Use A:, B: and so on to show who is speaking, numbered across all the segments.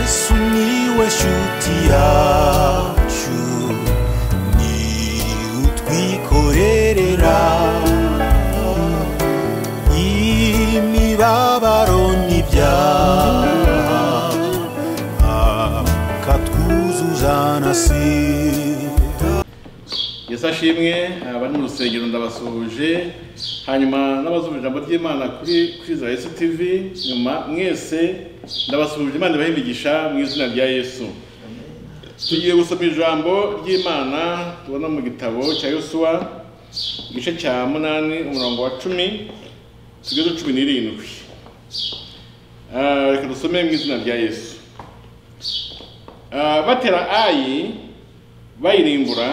A: sumiłeś utiaciu ni utwikorerera imibabaro n'ibyaha akatwuzuza na sida
B: yesu ashimwe aba ni urusengero ndabasuhuje hanyuma n'abazumva ijambo ry'imana kuri kwizera yesu tivi nyuma mwese ndabasuhuje imana ibahe imigisha mu izina rya yesu tugiye gusoma ijambo ry'imana tubona mu gitabo cya yosuwa igice cya munani umurongo wa cumi tugeze cumi n'irindwi Ah, reka dusome mu izina rya yesu Ah, batera ayi bayirimbura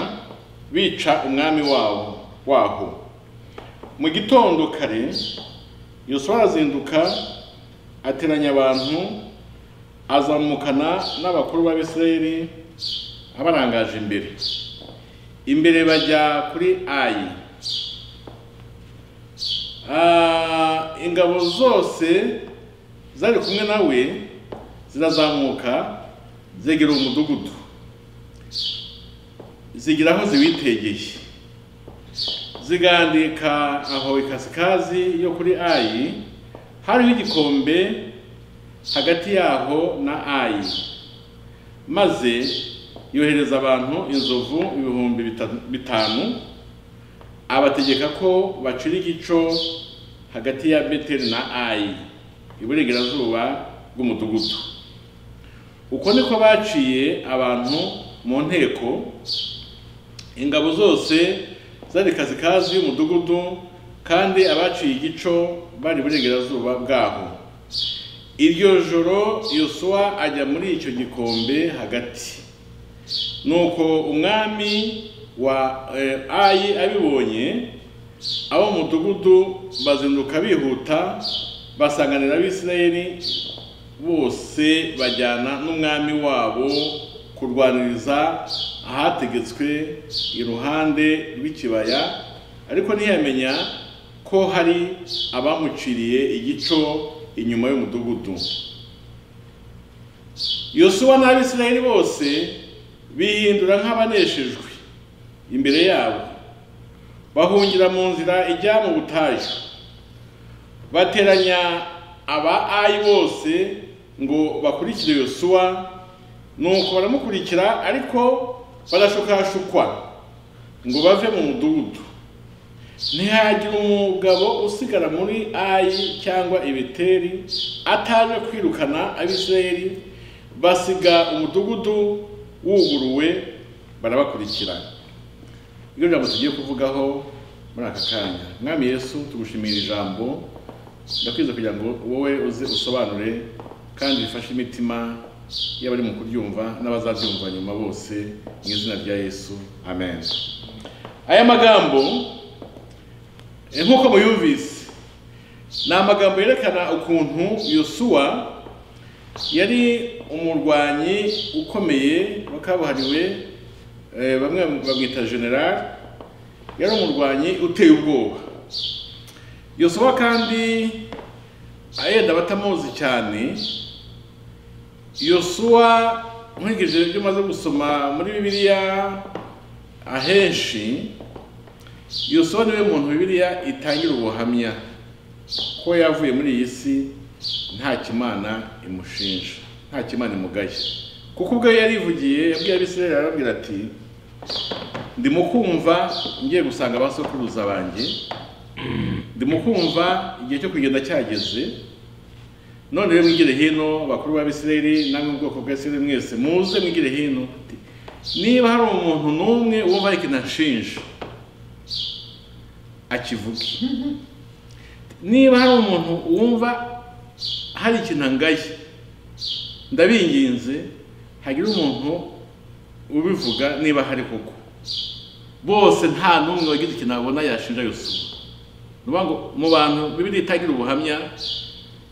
B: bica umwami wabo waho mu gitondo kare yosuwa arazinduka ateranya abantu azamukana n'abakuru b'abisirayeli abarangaje imbere imbere bajya kuri ayi Ah, ingabo zose zari kumwe nawe zirazamuka zegera umudugudu zigira aho ziwitegeye zigandika aho ikasikazi yo kuri ayi hariho igikombe hagati yaho na ayi maze yohereza abantu inzovu ibihumbi bita- bitanu abategeka ko bacira igico hagati ya beteli na ayi iburengerazuba bw'umudugudu uko niko baciye abantu mu nteko ingabo zose zari kazikazi y'umudugudu kandi abaciye igico bari iburengerazuba bwaho iryo joro yosuwa ajya muri icyo gikombe hagati nuko umwami wa eh, ayi abibonye abo mu mudugudu bazinduka bihuta basanganira abisirayeli bose bajyana n'umwami wabo kurwaniriza ahategetswe iruhande rw'ikibaya ariko ntiyamenya ko hari abamuciriye igico inyuma y'umudugudu yosuwa n'abisirayeli bose bihindura nk'abaneshejwe imbere yabo bahungira mu nzira ijya mu butayu bateranya aba ayi bose ngo bakurikire yosuwa nuko baramukurikira ariko barashukashukwa ngo bave mu mudugudu ntihagira umugabo usigara muri ayi cyangwa ibeteri ataje kwirukana abisirayeli basiga umudugudu wuguruwe barabakurikirana ibyo jambo tugiye kuvugaho muri aka kanya mwami yesu tugushimira ijambo ndakwiza kugira ngo wowe uze usobanure kandi bifashe imitima y'abari mu kuryumva n'abazaryumva nyuma bose mu izina rya yesu amen aya magambo eh, nk'uko muyumvise ni amagambo yerekana ukuntu yosuwa yari umurwanyi ukomeye wa kabuhariwe eh, bamwe bamwita general yari umurwanyi uteye ubwoba yosuwa kandi yenda batamuzi cyane yosuwa nkurikije ibyo umaze gusoma muri bibiliya ahenshi yosuwa niwe muntu bibiliya itangira ubuhamya ko yavuye muri iyi si nta kimana imushinja nta kimana imugaye kuko ubwo yarivugiye yabwiye abisirayeli arababwira ati ndimo kumva ngiye gusanga abasokuruza banjye ndimo kumva igihe cyo kugenda cyageze none rero mwigire hino bakuru b'abisirayeli namwe ubwoko bw'abisirayeli mwese muze mwigire hino niba hari umuntu n'umwe wumva ari kinashinja akivuge niba hari umuntu wumva hari ikintu angaye ndabinginze hagire umuntu ubivuga niba hari koko bose nta n'umwe wagize ikintu abona yashinja yosuwa nuvuga ngo mu bantu bibiri itagira ubuhamya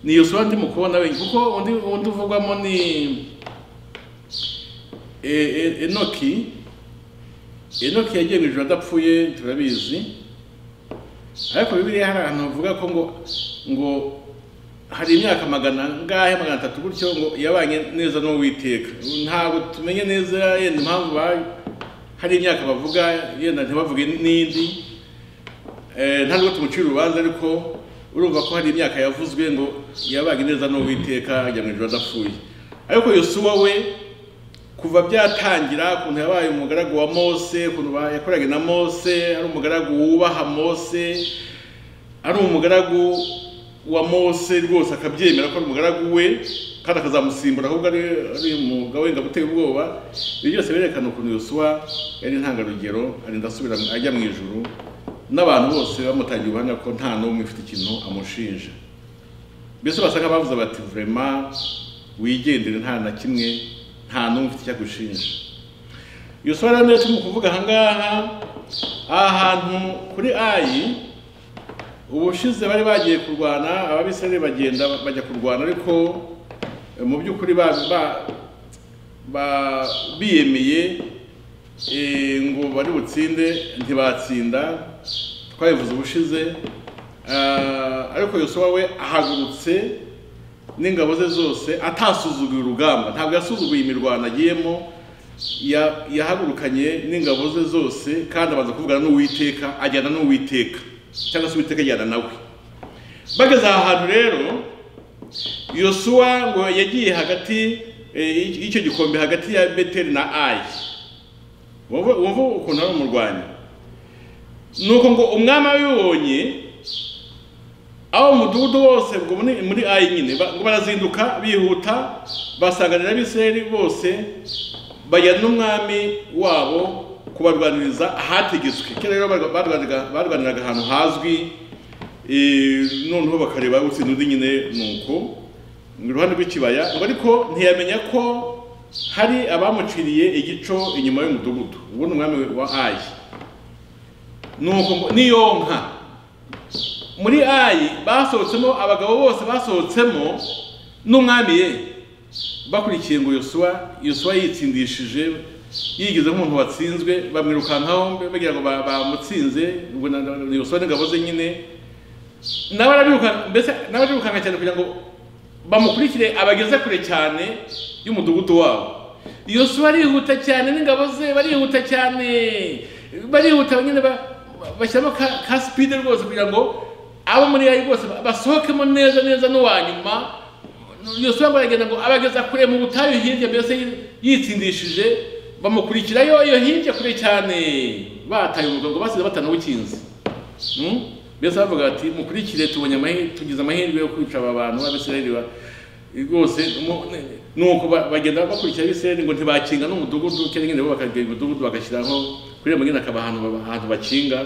B: ni yosuwa ndimo kubona wenyine kuko undi undi uvugwamo ni E- E- enoki enoki yagiye mu ijoro adapfuye turabizi ariko bibiriya hari ahantu bavuga ko ngo ngo hari imyaka magana ngahe magana atatu gutyo ngo yabanye neza n'uwiteka ntabwo tumenye neza yenda impamvu bayo hari imyaka bavuga yenda ntibavuge n'indi Eh, nta nubwo tumucira urubanza ariko urumva ko hari imyaka yavuzwe ngo yabanye neza n'uwiteka ajya mu ijoro adapfuye ariko yosuwa we kuva byatangira ukuntu yabaye umugaragu wa mose ukuntu ba- yakoranye na mose ari umugaragu wubaha mose ari umugaragu wa mose rwose akabyemera ko ari umugaragu we kandi akazamusimbura ahubwo ari ari umwuga wenda gutera ubwoba ibyo byose birerekana ukuntu yosuwa yari intangarugero arinda asubira mu- ajya mu ijuru n'abantu bose bamutangiye ubuhamya ko nta n'umwe ufite ikintu amushinja mbese basanga bavuze bati vurema wigendere nta na kimwe nta n'umwe ufite icyo agushinja yosuwa rero niyo turimo kuvuga ahangaha aha hantu kuri ayi ubushize bari bagiye kurwana ababisirayeli bagenda bajya kurwana ariko eh, mu by'ukuri ba, ba, ba, biyemeye eh, ngo bari butsinde ntibatsinda twabivuze ubushize Ah, ariko yosuwa we ahagurutse n'ingabo ze zose atasuzuguye urugamba ntabwo yasuzuguye imirwano agiyemo ya- yahagurukanye n'ingabo ze zose kandi abanza kuvugana n'uwiteka ajyana n'uwiteka cyangwa se uwiteka ajyana nawe bageze aha hantu rero yosuwa ngo yagiye hagati eh, y'icyo gikombe hagati ya beteri na ayi wumva wumva ukuntu ari umurwanyi nuko ngo umwami abibonye abo mu mudugudu wose ubwo muri muri ayi nyine ba- ngo barazinduka bihuta basanganira abisirayeli bose bajyana n'umwami wabo kubarwaniriza ahategetswe kera rero barwa- barwaniraga- barwaniraga ahantu hazwi eh, noneho bakareba utsinda undi nyine nuko iruhande rw'ikibaya ngo ariko ntiyamenya ko hari abamuciriye igico inyuma y'umudugudu uwo ni umwami wa ayi nuko ngo niyo nka muri ayi basohotsemo abagabo bose basohotsemo n'umwami ye bakurikiye ngo yosuwa yosuwa yitsindishije yigize nk'umuntu watsinzwe bamwirukankaho bagira ngo ba- bamutsinze ubwo na- na- yosuwa n'ingabo ze nyine nawe arabirukanka mbese nawe arirukanka cyane kugira ngo bamukurikire abageze kure cyane y'umudugudu wabo yosuwa arihuta cyane n'ingabo ze barihuta cyane barihuta nyine ba- bashyiramo ka, ka speed rwose kugira ngo abo muri ayi rwose ba- basohokemo neza neza n'uwa nyuma yosuwa ngo aragenda ngo abageza kure mu butayu hirya mbese yi- yitsindishije bamukurikirayo iyo hirya kure cyane bataye umurwa ngo basize batanawukinze Mm? mbese bavuga bati mukurikire tubonye amahirwe tugize amahirwe yo kwica aba bantu b'abisirayeli ba- rwose mu- ne- nuko ba- bagenda bakurikira abisirayeli ngo ntibakinga n'umudugudu cyangwa nyine bo bakagira umudugudu bagashyiraho kuri iyo nyine akaba ahantu ba- ahantu bakinga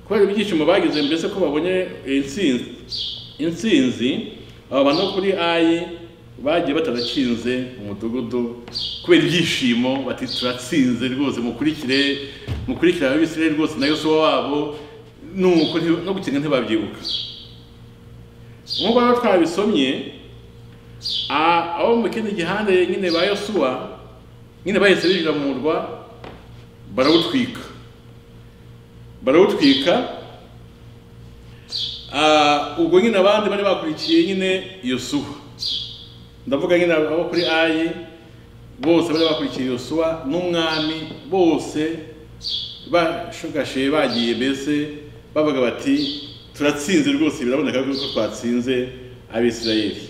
B: kubera ibyishimo bagize mbese ko babonye intsinzi intsinzi aba bantu bo kuri ayi bagiye batanakinze umudugudu kubera ibyishimo bati turatsinze rwose mukurikire mukurikire abisirayeli rwose na yosuwa wabo nuko nti- no gukenga ntibabyibuka nk'uko rero twabisomye a- abo mu kindi gihande nyine ba yosuwa nyine bahise binjira mu murwa barawutwika barawutwika a, ubwo nyine abandi bari bakurikiye nyine yosuwa ndavuga nyine abo kuri ayi bose bari bakurikiye yosuwa n'umwami bose bashugashe bagiye mbese bavuga bati turatsinze rwose biraboneka ko twatsinze abisirayeli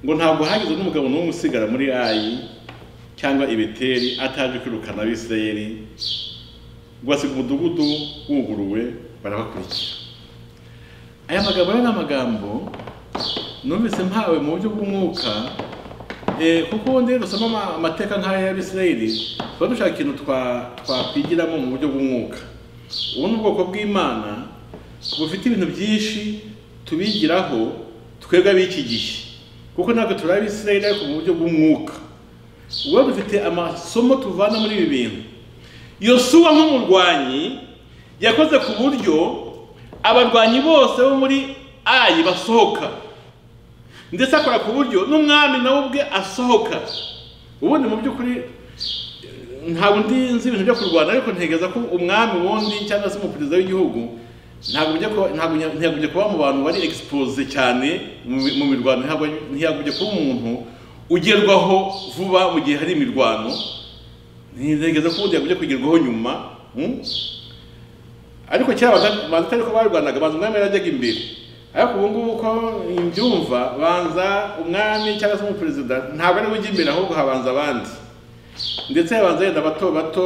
B: ngo ntabwo hagize n'umugabo n'umwe usigara muri ayi cyangwa ibeteri ataje kwirukana abisirayeli ngo asiga umudugudu wuguruwe barabakurikira aya magambo rero ni amagambo numvise mpawe mu buryo bw'umwuka Eh, kuko ubundi dusoma ama- amateka nk'aya y'abisirayeli tuba dushaka ikintu twa- twakwigiramo mu buryo bw'umwuka ubu ni ubwoko bw'imana bufite ibintu byinshi tubigiraho twebwe ab'iki gihe kuko ntabwo turi abisirayeli ariko mu buryo bw'umwuka uba dufite amasomo tuvana muri ibi bintu yosuwa nk'umurwanyi yakoze ku buryo abarwanyi bose bo muri ayi basohoka ndetse akora ku buryo n'umwami nawe ubwe asohoka ubundi mu by'ukuri eh, ntabwo ndi nzi ibintu byo kurwana ariko ntegereza ko umwami wundi cyangwa se umuperezida w'igihugu ntabwo bijya kuba ntabwo nya- ntiyagumye kuba mu bantu bari expose cyane mu mi- mu mirwano ntabwo ntiyagumye kuba umuntu ugerwaho vuba mu gihe hari imirwano ntigeze ko ubundi yagumye kugerwaho nyuma mm? ariko kera abata- banza atari ko barwanaga banza umwami yari ajyaga imbere ariko ubu ngubu uko mbyumva banza umwami cyangwa se umuperezida ntabwo ariwe ujya imbere ahubwo habanza abandi ndetse habanza yenda bato bato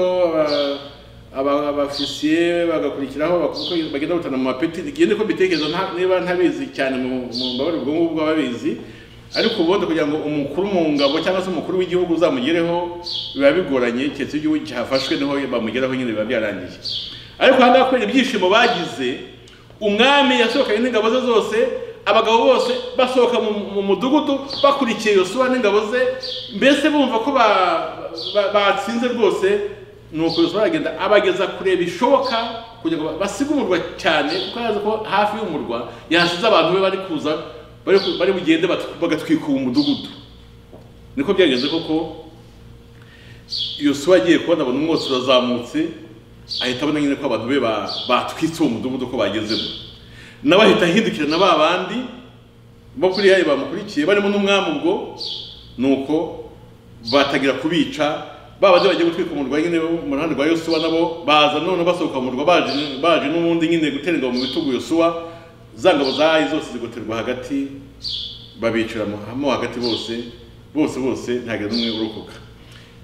B: aba- aba- abafisiye bagakurikiraho bakuko bagenda batana mu mapeti igihe niko mbitekereza nta- niba ntabizi cyane mu mu mbabare ubwo ngubwo ababizi ariko ubundi kugira ngo umukuru mu ngabo cyangwa se umukuru w'igihugu uzamugereho biba bigoranye keretse iyo igihugu cyafashwe niho bamugeraho nyine biba byarangiye ariko aha ngaha kubera ibyishimo bagize umwami yasohokanye n'ingabo ze zose abagabo bose basohoka mu, mu mudugudu bakurikiye yosuwa n'ingabo ze mbese bumva ko ba- ba- batsinze rwose nuko yosuwa aragenda abageza kure bishoboka kugira ngo basiga umurwa cyane kuko yazi ko hafi y'umurwa yasize abantu be bari kuza bari ku- bari bugende batu- bagatwika uwo mudugudu niko byagenze koko yosuwa agiye kubona abona umwotsi urazamutse ahita abona nyine ko abantu be ba- batwitse uwo mudugudu ko bagezemo nawe ahita ahindukira na ba bandi bo kuri yayo bamukurikiye barimo n'umwami ubwo nuko batangira kubica ba bandi bagiye gutwika umurwa nyine wo mu ruhande rwa yosuwa nabo baza none basohoka mu murwa baje baje n'ubundi nyine gutera ingabo mu bitugu yosuwa za ngabo zahaye zose zigoterwa hagati babicira mo- mo hagati bose bose bose ntagira n'umwe urokoka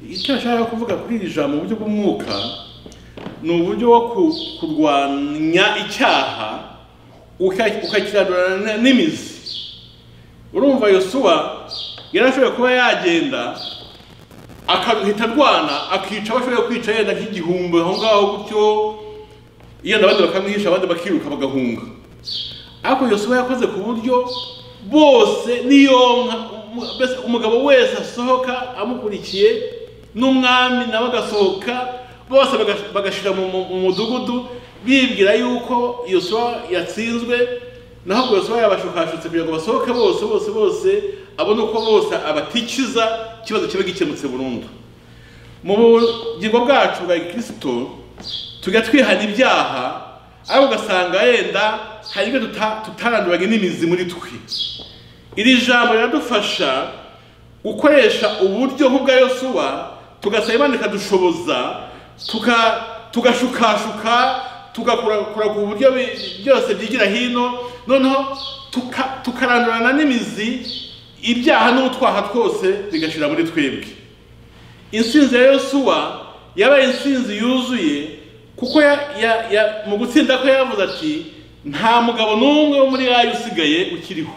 B: icyo ashaka kuvuga kuri iri jambo mu buryo bw'umwuka ni uburyo wo ku- kurwanya icyaha uka- ukakiradurana n'imizi urumva yosuwa yari ashoboye kuba yagenda akahita arwana akica abo ashoboye kwica yenda nk'igihumbi aho ngaho gutyo yenda abandi bakamwihisha abandi bakiruka bagahunga ariko yosuwa yakoze ku buryo bose niyonka umu- mbese umugabo wese asohoka amukurikiye n'umwami nawe agasohoka bose baga- bagashira mu mu- mu mudugudu bibwira yuko yosuwa yatsinzwe naho ubwo yosuwa yabashukashutse kugira ngo basohoke bose bose bose abone uko bose abatikiza ikibazo kiba gikemutse burundu mu bugingo bwacu bwa kirisito tujya twihana ibyaha ariko ugasanga yenda hari ibyo tuta- tutaranduranye n'imizi muri twe iri jambo riradufasha gukoresha uburyo nk'ubwa yosuwa tugasaba imana ikadushoboza tuka- tugashukashuka tugakora ku buryo bi- byose byigira hino noneho tuka- tukarandurana n'imizi ibyaha n'utwaha twose bigashira muri twebwe insinzi ya yosuwa yabaye insinzi yuzuye kuko ya, ya, ya, mu gutsinda kwe yavuze ati nta mugabo n'umwe wo muri yayo usigaye ukiriho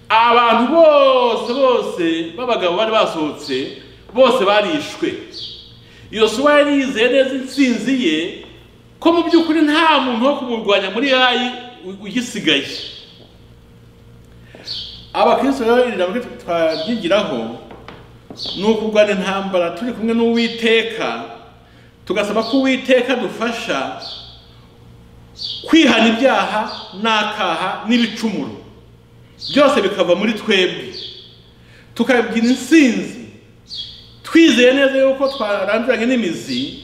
B: abantu bose bose b'abagabo bari basohotse bose barishwe yosuwa yari yizeye neza insinzi ye ko mu by'ukuri nta muntu wo kumurwanya muri yayi u- ugisigaye abakristo rero iri jambo twaryigiraho ni ukurwana intambara turi kumwe n'uwiteka tugasaba ko uwiteka dufasha kwihana ibyaha n'akaha n'ibicumuro byose bikava muri twebwe tukabigira insinzi twizeye neza yuko twaranduranye n'imizi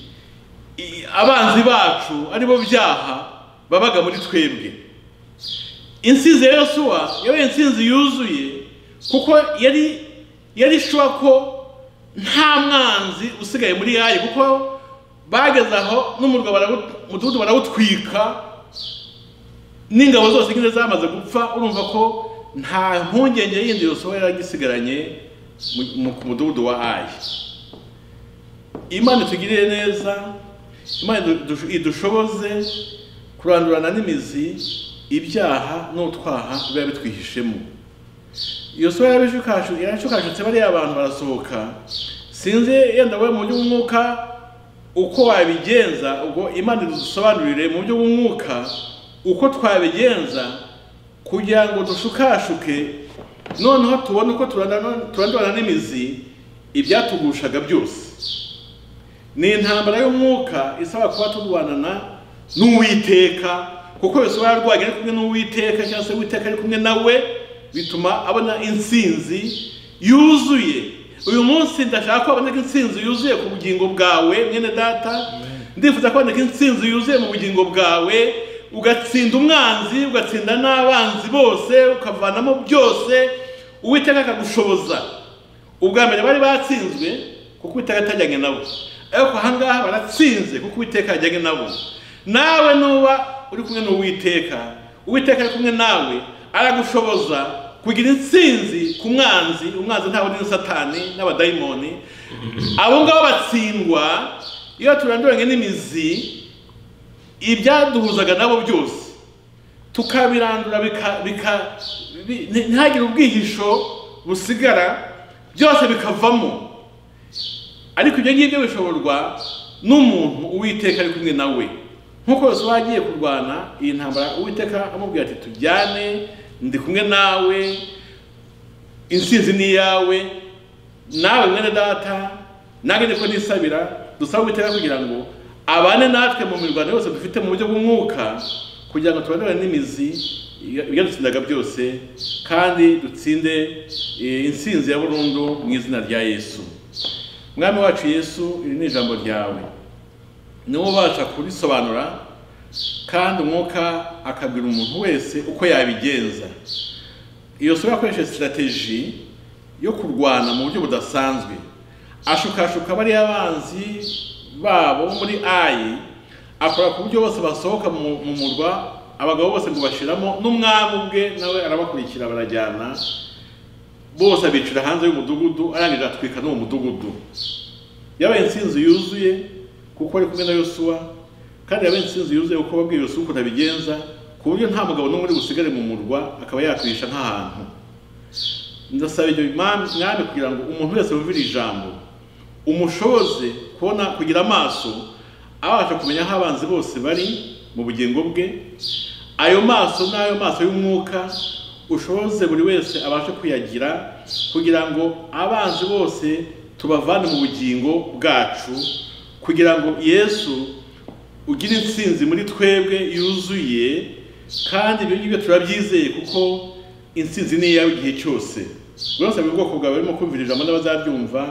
B: i- abanzi bacu aribo byaha babaga muri twebwe insinzi ya yosuwa yabaye insinzi yuzuye kuko yari yari shuwa ko nta mwanzi usigaye muri yayi kuko bageze aho n'umurwa barawu- umudugudu barawutwika n'ingabo zose nyine zamaze gupfa urumva ko nta mpungenge yindi yosuwa yari agisigaranye mu- mu- ku mudugudu wa ayi imana itugirire neza imana idu- idu- idushoboze kurandurana n'imizi ibyaha n'utwaha biba bitwihishemo yosuwa yarabishukashu- yarashukashutse bariya bantu barasohoka sinzi yenda we mu by'umwuka uko wabigenza ubwo imana idusobanurire mu buryo bw'umwuka uko twabigenza kugira ngo dushukashuke noneho tubone uko turandana- turandurana n'imizi ibyatugushaga byose ni intambara y'umwuka isaba kuba turwanana n'uwiteka kuko Yosuwa yarwanye ari kumwe n'uwiteka cyangwa se uwiteka ari kumwe nawe bituma abona insinzi yuzuye uyu munsi ndashaka ko haboneka insinzi yuzuye ku bugingo bwawe mwene data ndifuza kuboneka insinzi yuzuye mu bugingo bwawe ugatsinda umwanzi ugatsinda n'abanzi bose ukavanamo byose uwiteka akagushoboza ubwa mbere bari batsinzwe kuko uwiteka atajyanye nabo ariko aha ngaha baratsinze kuko uwiteka yajyanye nabo nawe nuba uri kumwe n'uwiteka uwiteka ari kumwe nawe aragushoboza kugira intsinzi ku mwanzi umwanzi ntawe ni satani n'abadayimoni abo ngabo batsindwa iyo turanduranye n'imizi ibyaduhuzaga nabo byose tukabirandura bika- bika bi- nti- ntihagire ubwihisho busigara byose bikavamo ariko ibyo ngibyo bishoborwa n'umuntu uwiteka ari kumwe nawe nk'uko yose uba agiye kurwana iyi ntambara uwiteka amubwira ati tujyane ndi kumwe nawe intsinzi ni iyawe nawe mwene data nange niko nisabira dusaba uwiteka kugira ngo abane natwe mu mirwano yose dufite mu buryo bw'umwuka kugira ngo tubanure n'imizi ibyadutsindaga byose kandi dutsinde eh, intsinzi ya burundu mu izina rya yesu mwami wacu yesu iri ni ijambo ryawe niwe ubasha kurisobanura kandi umwuka akabwira umuntu wese uko yabigenza iyo soba yakoresheje sitarateji yo kurwana mu buryo budasanzwe ashukashuka bariya abanzi babo bo muri ayi akora ku buryo bose basohoka mu mu murwa abagabo bose ngo bashiramo n'umwami ubwe nawe arabakurikira barajyana bose abicira hanze y'umudugudu arangije atwika n'uwo mudugudu yabaye intsinzi yuzuye kuko ari kumwe na yosuwa kandi yabaye intsinzi yuzuye kuko wabwiye yosuwa ukuntu abigenza ku buryo nta mugabo n'umwe uri busigare mu murwa akaba yakwisha nk'ahantu ndasaba ibyo mwami mwami kugira ngo umuntu wese wumvira ijambo umushoboze kubona kugira amaso abasha kumenya aho abanzi bose bari mu bugingo bwe ayo maso ni ayo maso y'umwuka ushoboze buri wese abashe kuyagira kugira ngo abanzi bose tubavane mu bugingo bwacu kugira ngo yesu ugira intsinzi muri twebwe yuzuye kandi ibyo ngibyo turabyizeye kuko intsinzi ni iyawe igihe cyose urasaba ubwoko bwawe burimo kumvira ijambo n'abazabyumva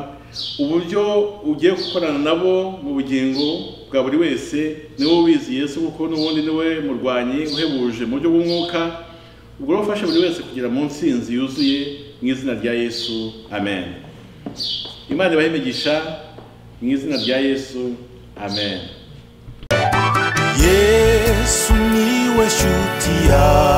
B: uburyo ugiye gukorana nabo mu bugingo bwa buri wese niwe ubizi yesu kuko n'ubundi niwe murwanyi uhebuje mu buryo bw'umwuka ubwo rero ufashe buri wese kugera mu ntsinzi yuzuye mu izina rya yesu amen imana ibahe imigisha mu izina rya yesu amen
A: yesu niwe shuti yawe